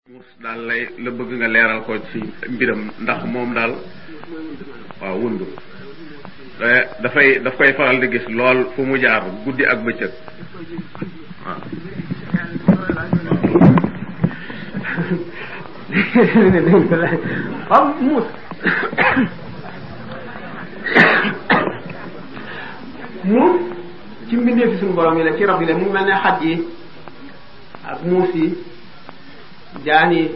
muus daal lay la bëgg nga leeral ko ci mbiram ndax moom daal waaw wundu dafay daf koy faral di gis lool fu mu jaar guddi ak bëccëg waaw waaw muus muus ci mbindee fi suñu borom yi la ci rab yi la mu mel ne xaj yi ak muus yi jaan yi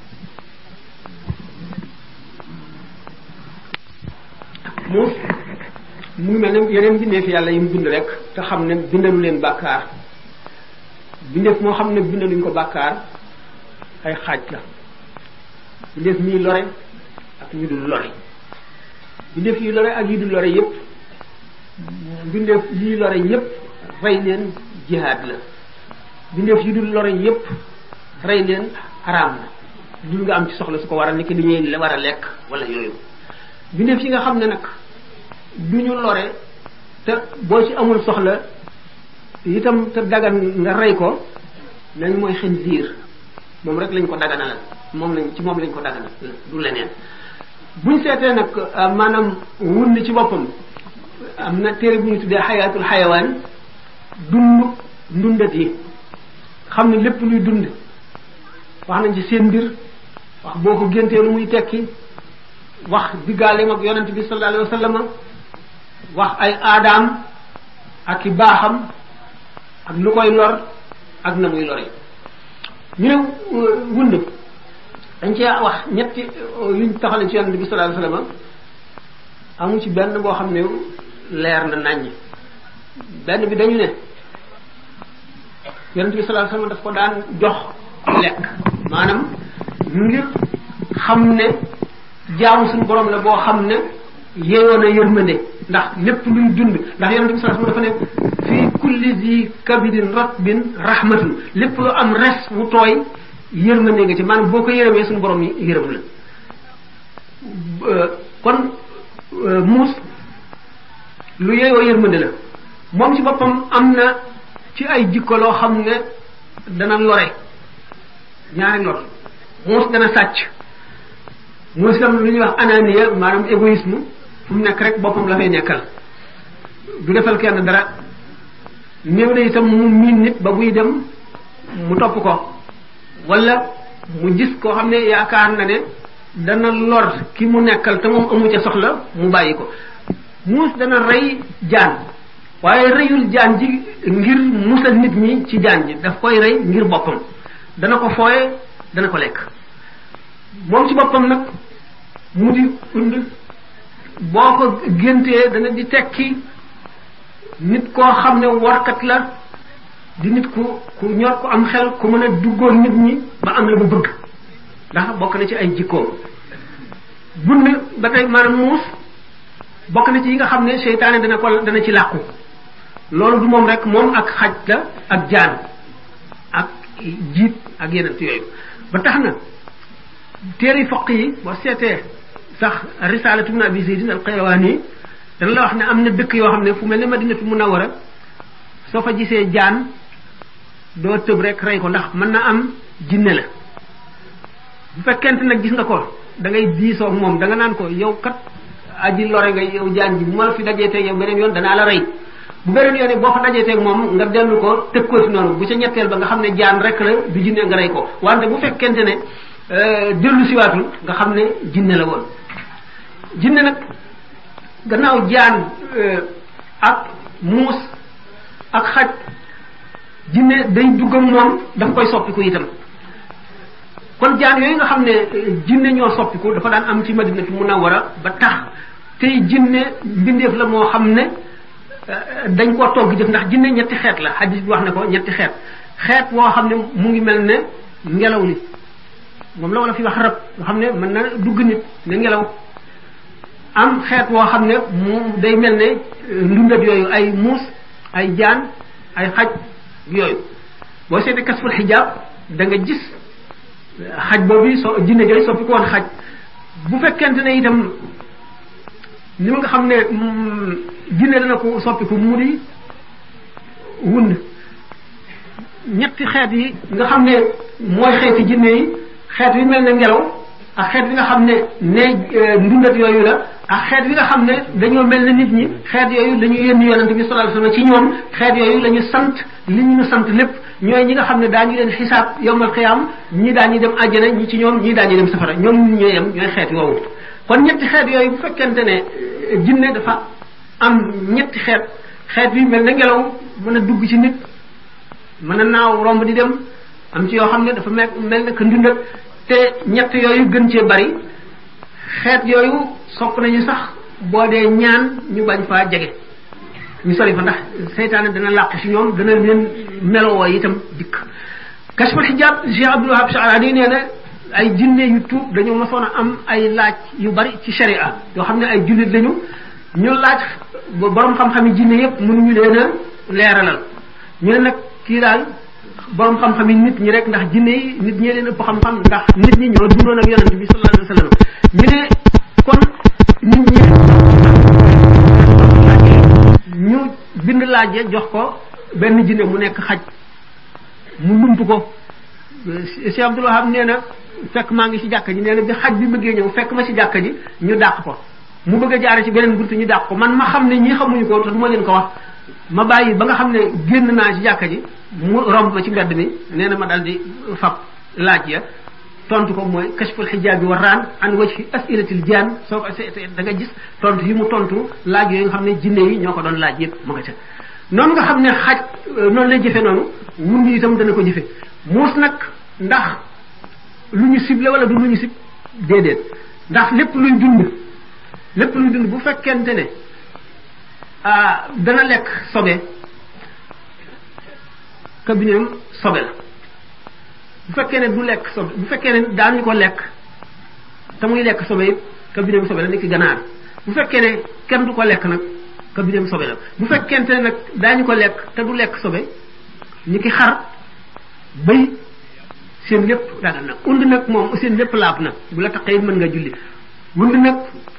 muus mu ngi mel ne yeneen bindeef yàlla yi mu bind rek te xam ne bindalu leen bàkkaar bindeef moo xam ne bindaluñ ko bàkkaar ay xaaj la bindeef mii lore ak ñu dul lore bindeef yi lore ak yi dul lore yépp bindeef yi lore yépp rey leen jihaad la bindeef yi dul lore yépp rey leen araam na dul nga am ci soxla su ko war a nekk li ñuy war a lekk wala yooyu bindeef yi nga xam ne nag du ñu lore te boo ci amul soxla itam te dagan nga rey ko nañ mooy xinziir moom rek lañ ko daganalal moom lañ ci moom lañ ko daganal du leneen buñ seetee nag maanaam wund ci boppam am na téere bu ñu tuddee xayaatul xayawaan dund ndundat yi xam ne lépp luy dund wax nañ ci seen mbir wax boo ko géntee lu muy tekki wax diggaaleem ak yonent bi sallallahu alayhi wa sallam wax ay aadaam ak i baaxam ak lu koy lor ak na muy lore ñu ne wund dañ cee wax ñetti yuñ taxale ci yonent bi sallallahu alayhi wa sallam amu ci benn boo xam ne leer na naññ benn bi dañu ne yonent bi sallallahu alayhi wa sallam daf ko daan jox lekk maanaam ngir xam ne jaamu suñu borom la boo xam ne yeyoon a yërmande ndax lépp luy dund ndax yonent bi sallallahu alayhi wasallam dafa ne fii kulli zi kabidin ratbin rahmatun lépp lu am res wu tooy yërmande nga ci maanaam boo ko yërëmee suñu borom yi yërëm la kon muus lu yeyoo yërmande la moom ci boppam am na ci ay jikko loo xam ne dana lore ñaari lor muus dana sàcc muus itam lu ñuy wax anania maanaam égoïsme fu mu nekk rek boppam la fay nekkal du defal kenn dara néew na itam mu miin nit ba buy dem mu topp ko wala mu gis koo xam ne yaakaar na ne dana lor ki mu nekkal te moom amu ca soxla mu bàyyi ko muus dana rey jaan waaye reyul jaan ji ngir musal nit ñi ci jaan ji daf koy rey ngir boppam dana ko fooye dana ko lekk moom ci boppam nag mu di und boo ko géntee dana di tekki nit koo xam ne warkat la di nit ku ku ñor ku am xel ku mën a duggoon nit ñi ba am la mu bëgg ndax bokk na ci ay jikkoom bund ba tey maanaam muus bokk na ci yi nga xam ne seytaane dana ko dana ci làqu loolu du moom rek moom ak xaj la ak jaan ak jiit ak yeneen yooyu ba tax na téere foq yi boo seetee sax risalatu ibn abi zaydin al qayrawani dana la wax ne am na dëkk yoo xam ne fu mel ne madinatu munawwara soo fa gisee jaan doo tëb rek rey ko ndax mën na am jinne la bu fekkente nag gis nga ko da ngay diisoo ak moom da nga naan ko yow kat aji lore nga yow jaan ji bu ma la fi dajee teg yow beneen yoon danaa la rey bu beneen yoon boo fa dajee teg moom nga dellu ko tëg ko si noonu bu ca ñetteel ba nga xam ne jaan rek la du jinne nga rey ko wante bu fekkente ne dellu siwaatul nga xam ne jinne la woon jinne nag gannaaw jaan ak muus ak xaj jinne day duggam moom daf koy soppiku itam kon jaan yooyu nga xam ne jinne ñoo soppiku dafa daan am ci madinatu munawwara ba tax tey jinne mbindeef la moo xam ne dañ koo togg jëf ndax jinne ñetti xeet la hadis bi wax ne ko ñetti xeet xeet woo xam ne mu ngi mel ne ngelaw li moom la wala fi wax rab nga xam ne mën na dugg nit ne ngelaw am xeet woo xam ne mu day mel ne ndundat yooyu ay muus ay jaan ay xaj yooyu boo seetee kasful xijaab da nga gis xaj boobu so jinne jooyu soppi ko woon xaj bu fekkente ne itam ni nga xam ne jinne dana ko soppi ko mu di wund ñetti xeet yi nga xam ne mooy xeeti jinne yi xeet wi mel ne ngelaw ak xeet wi nga xam ne ne ndundat yooyu la ak xeet wi nga xam ne dañoo mel ne nit ñi xeet yooyu dañu yónni yonante bi sallallahu alayhi wasallam ci ñoom xeet yooyu la ñu sant li ñu sant lépp ñooy ñi nga xam ne daañu leen xisaab yowmal xiyaam ñii daañu dem àjjana ñi ci ñoom ñii daañu dem safara ñoom ñun ñooy yem ñooy xeet woowu kon ñetti xeet yooyu bu fekkente ne jinne dafa am ñetti xeet xeet wi mel ne ngelaw mën a dugg ci nit mën a naaw romb di dem am ci yoo xam ne dafa mel mel ne que ndundat te ñett yooyu gën cee bari xeet yooyu sopp nañu sax boo dee ñaan ñu bañ faa jege ñu sori fa ndax seytaane dana làq ci ñoom dana leen melowoo itam dikk kashful hijab Cheikh Abdul Wahab Sha'rani nee na ay jinne yu tuub dañoo mosoon a am ay laaj yu bari ci sharia yoo xam ne ay jullit lañu ñu laaj borom xam-xam yi jinne yépp mënuñu leen a leeralal ñu ne nag kii daal borom xam-xam yi nit ñi rek ndax jinne yi nit ñee leen ëpp xam-xam ndax nit ñi ñoo dundoon ak yonent bi sallallahu alayhi wa sallam ñu ne kon nit ñi ñu bind laaj jox ko benn jinne mu nekk xaj mu lump ko Cheikh Abdul Wahab nee na fekk maa ngi ci jàkka ji nee na bi xaj bi bëggee ñëw fekk ma ci jàkka ji ñu dàq ko mu bëgg a jaare ci beneen buntu ñu dàq ko man ma xam ne ñii xamuñu ko te du ma leen ko wax ma bàyyi ba nga xam ne génn naa ci jàkka ji mu romb ma ci mbedd mi nee na ma dal di fab laaj ya tontu ko mooy kashful xijaabi wa raan an wajhi asilatil jaan soo ko da nga gis tontu yi mu tontu laaj yooyu nga xam ne jinne yi ñoo ko doon laaj yëpp mu nga ca noonu nga xam ne xaj noonu lay jëfe noonu mun ngi itam dana ko jëfe muus nag ndax lu ñu ciblé wala du lu ñu cib déedéet ndax lépp luñ dund lépp luñ dund bu fekkente ne ah dana lekk sobe kabineem sobe la bu fekkee ne du lekk sobe bu fekkee ne daañu ko lekk te muy lekk sobe it kabineem sobe la ni ki ganaar bu fekkee ne kenn du ko lekk nag kabineem sobe la bu fekkente ne nag daañu ko lekk te du lekk sobe ni ki xar bëy seen lépp dagal nag und nag moom seen lépp laab na bu la taqee mën nga julli wund nag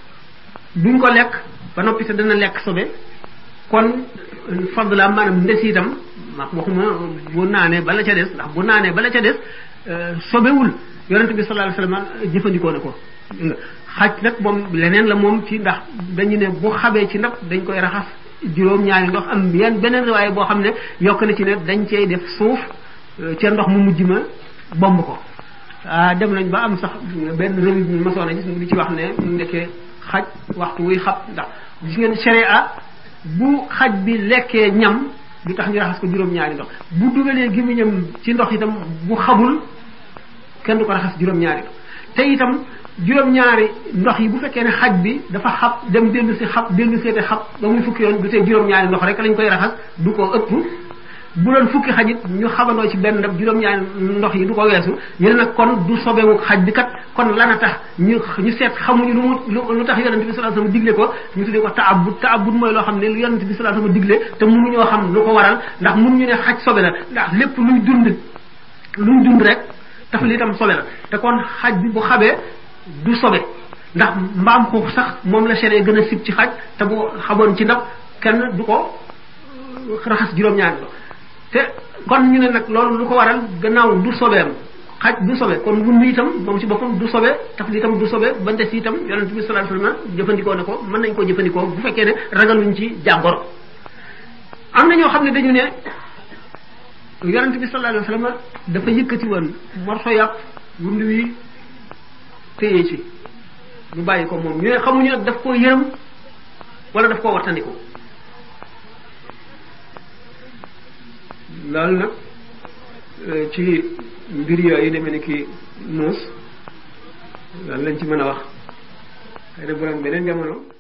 duñ ko lekk ba noppi te dana lekk sobe kon fadla maanaam ndes itam ma waxuma bu naanee bala ca des ndax bu naanee bala ca des sobewul yonent bi sallallahu alayhi wasallam jëfandikoo na ko xaj nag moom leneen la moom ci ndax dañu ne bu xabee ci ndab dañ koy raxas juróom ñaari ndox am yenn beneen waaye boo xam ne yokk na ci ne dañ cey def suuf ca ndox mu mujj ma bomb ko ah dem nañ ba am sax benn revue bi masoon a gis mu di ci wax ne ndekkee xaj waxtu wuy xab ndax gis ngeen sharia bu xaj bi lekkee ñam du tax ñu raxas ko juróom-ñaari ndox bu dugalee gémmiñam ci ndox itam bu xabul kenn du ko raxas juróom-ñaari ndox te itam juróom-ñaari ndox yi bu fekkee ne xaj bi dafa xab dem dellu si xab dellu seete xab ba muy fukki yoon du tee juróom-ñaari ndox rek lañ koy raxas du ko ëpp bu doon fukki xajit ñu xabandoo ci benn ndab juróom-ñaari ndox yi du ko weesu ñu ne nag kon du sobewu xaj bi kat kon lana tax ñu ñu seet xamuñu lu mu lu tax yonent bi sallallahu alayhi wasallam digle ko ñu tuddee ko taabud taabud mooy loo xam ne lu yonent bi sallallahu alayhi wasallam digle te mënuñoo xam lu ko waral ndax mënuñu ne xaj sobe la ndax lépp luy dund luy dund rek taf li itam sobe la te kon xaj bi bu xabee du sobe ndax mbaam xuux sax moom la seree gën a sib ci xaj te bu xamoon ci ndab kenn du ko raxas juróom-ñaari ndox te kon ñu ne nag loolu lu ko waral gannaaw du sobeem xaj du sobe kon wund itam moom ci boppam du sobe taf li itam du sobe ba ndes itam yonent bi sallallahu alayhi wasallam jëfandikoo ne ko mën nañ koo jëfandikoo bu fekkee ne ragaluñ ci jàngoro am na ñoo xam ne dañu ne yonent bi sallallahu alayhi wasallam dafa yëkkati woon morso yàpp wund wi téye ci ñu bàyyi ko moom ñu ne xamuñu nag daf koo yërëm wala daf koo wattandiku loolu nag ci mbir yooyu demee ni ki muus loolu lañ ci mën a wax xëy na bu doon beneen jamono